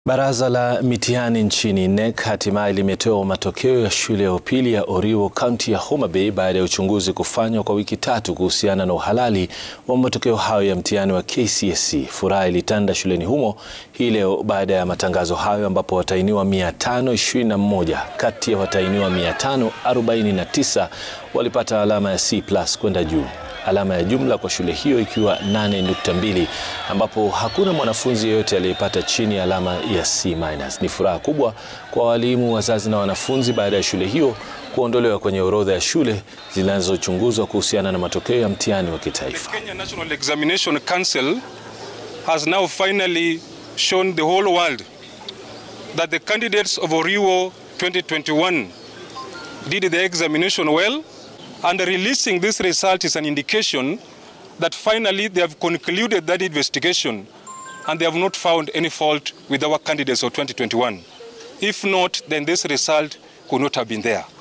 Baraza la mitihani nchini KNEC hatimaye limetoa matokeo ya shule ya upili ya Oriwo kaunti ya Homa Bay baada ya uchunguzi kufanywa kwa wiki tatu kuhusiana na uhalali wa matokeo hayo ya mtihani wa KCSE. Furaha ilitanda shuleni humo hii leo baada ya matangazo hayo ambapo watahiniwa 521 kati ya watahiniwa 549 walipata alama ya C+ kwenda juu. Alama ya jumla kwa shule hiyo ikiwa 8.2 ambapo hakuna mwanafunzi yeyote aliyepata chini ya alama ya C-. Ni furaha kubwa kwa walimu, wazazi na wanafunzi baada ya shule hiyo kuondolewa kwenye orodha ya shule zinazochunguzwa kuhusiana na matokeo ya mtihani wa kitaifa. The Kenya National Examination Council has now finally shown the whole world that the candidates of Oriwo 2021 did the examination well and releasing this result is an indication that finally they have concluded that investigation and they have not found any fault with our candidates of 2021. If not, then this result could not have been there.